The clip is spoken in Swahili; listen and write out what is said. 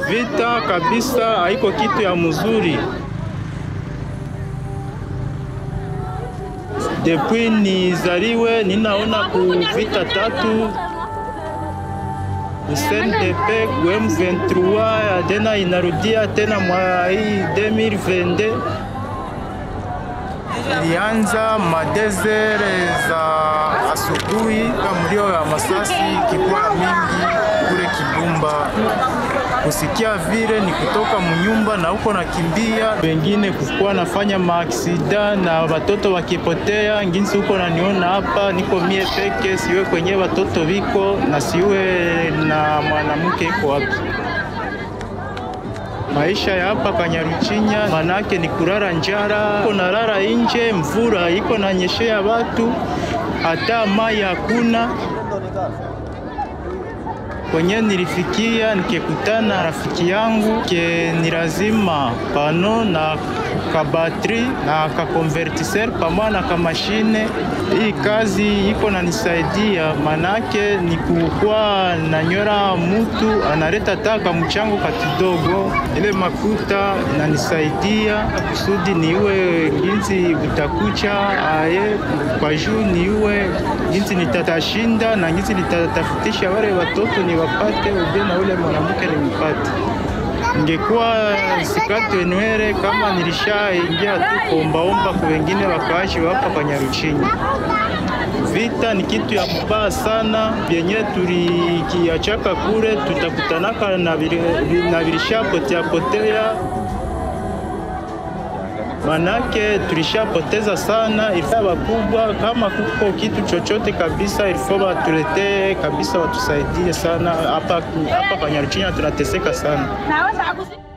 Vita kabisa haiko kitu ya mzuri. Depuis nizaliwe ninaona ku vita tatu USNDP ku M23 tena inarudia tena mwa hii 2022 ilianza madezere za asubuhi kama mlio ya masasi kikuwa mingi kule Kibumba, kusikia vile ni kutoka mnyumba na huko nakimbia, wengine kukuwa nafanya maaksida na watoto wakipotea. Nginsi huko naniona hapa, niko mie peke, siwe kwenye watoto viko na siwe na mwanamke iko wapi. Maisha ya hapa Kanyaruchinya manake ni kurara njara, iko nalala nje, mvura iko nanyeshea watu, hata mai hakuna. Kwenye nilifikia nikikutana rafiki yangu ke ni lazima pano na kabatri na kakonvertiser pamoja na kamashine. Hii kazi iko nanisaidia, manake ni kukuwa nanyora mutu analeta taka mchango katidogo, ile makuta inanisaidia kusudi niwe ginzi utakucha aye kwa juu niwe ginzi nitatashinda na ginzi nitatafutisha wale watoto ni wapate uje na ule mwanamke nimpate. Ningekuwa sikatwe nywele kama nilishaingia tu kuombaomba kwa wengine wakaashi hapa kwa Nyaruchinya. Vita ni kitu ya mbaya sana, vyenye tulikiachaka kule tutakutanaka na vili- na vilishapotea potea manake tulishapoteza sana. Ilifaa wakubwa, kama kuko kitu chochote kabisa, ilifaa watuletee kabisa, watusaidie sana hapa hapa kwa Nyaruchinya, tunateseka sana. Naweza akusi